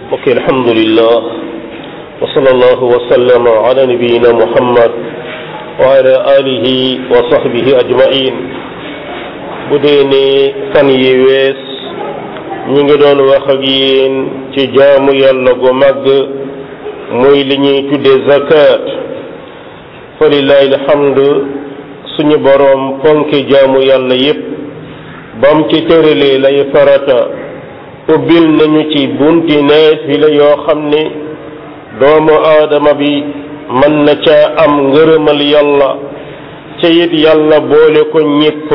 mbokk alhamdulillah wa sallallahu wa sallama ala nabiyina muhammad wa ala alihi wa sahbihi ajmain bu dee ne fan yi wees ñi ngi doon wax ak yéen ci jaamu yàlla gu màgg muy li ñuy tudde zakat fa lillahi alhamdu suñu boroom fonki jaamu yàlla yépp bam ci tëralee lay farata ubbil nañu ci bunti naafila yoo xam ne doomu aadama bi mën na caa am ngërëmal yàlla ca it yàlla boole ko ñépp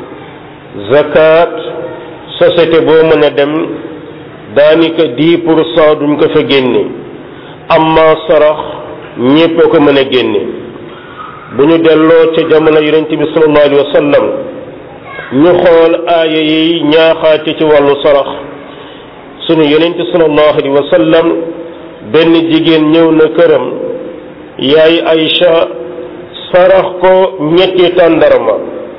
zakat société boo mën a dem daanaka dix pour cent duñ ko fa génne amma sarax ñépp a ko mën a génne bu ñu delloo ca jamono yonent bi sallallahu alayhi wa sallam ñu xool aaya yi ñaaxaate ci wàllu sarax sunu yonent sallallahu alayhi wa sallam benn jigéen ñëw na këram yaay Aïcha sarax ko ñetti tàndarma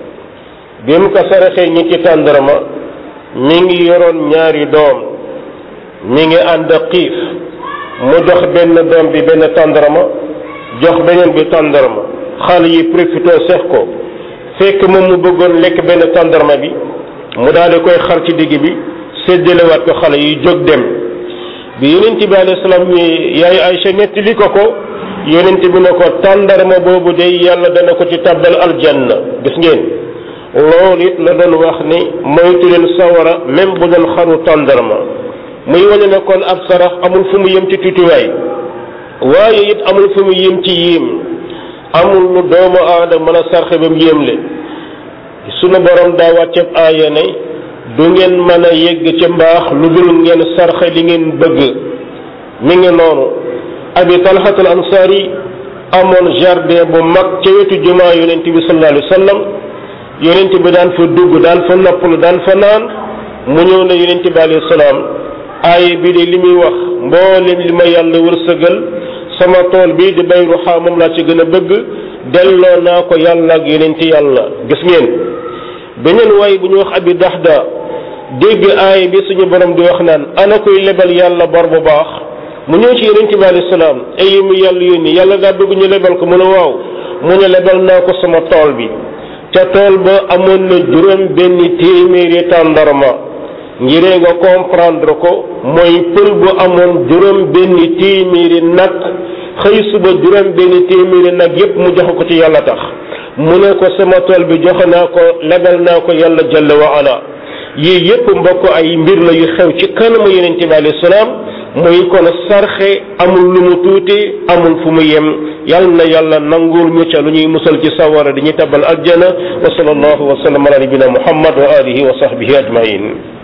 bi mu ko saraxee ñetti tàndarma mi ngi yoroon ñaari doom mi ngi ànd xiif mu jox benn doom bi benn tàndarma jox beneen bi tàndarma xale yi profité seex ko fekk moom mu bëggoon lekk benn tàndarma bi mu daal di koy xar ci digg bi séddalewaat ko xale yi jóg dem bi yonent bi alayhi salaam ñi yaay Aysa nettali ko ko yonent bi ne ko tàndarma boobu day yàlla dana ko ci tàbbal aljanna gis ngeen loolu it la doon wax ni moytu leen sawara même bu doon xaru tàndarma muy wane ne kon ab sarax amul fu mu yem ci tuutiwaay waaye it amul fu mu yem ci yéem amul lu doomu aadama mën a sarxe ba mu yéemle sunu borom daa wàcceeb aaya ne du ngeen mën a yegg ci mbaax lu dul ngeen sarxe li ngeen bëgg mi ngi noonu abi talhatul ansaari amoon jardin bu mag ca wetu jumaa yonent bi sallallahu alayhi wa sallam yonent bi daan fa dugg daan fa noppalu daan fa naan mu ñëw na yonent bi alayhi salaam aaya bi de li muy wax mboolem li ma yàlla wërsëgal sama tool bii di bay ruxaa moom laa ci gën a bëgg delloo naa ko yàlla ak yonent yàlla gis ngeen beneen way bu ñu wax abi daxda dégg aaya bi suñu borom di wax naan ana koy lebal yàlla bor bu baax mu ñëw ci yonent bi alayhi salaam ay mu yàlla yónni yàlla daa bëgg ñu lebal ko mu ne waaw mu ne lebal naa ko sama tool bi ca tool ba amoon na juróom benn téeméeri tàndarma ngiree nga comprendre ko mooy pël bu amoon juróom benn téeméeri nag xëy suba juróom benn téeméeri nag yépp mu jox ko ci yàlla tax mu ne ko sama tool bi joxe naa ko lebal naa ko yàlla jalla wa ala yii yépp mbokk ay mbir la yu xew ci kanamu yonent bi alayhi salaam muy kon sarxe amul lu mu tuuti amul fu mu yem yal na yàlla nangul ñu ca lu ñuy musal ci sawara di ñu tabal aljana wa sallallahu wa sallam ala nabina muhammad wa alihi wa sahbihi ajmain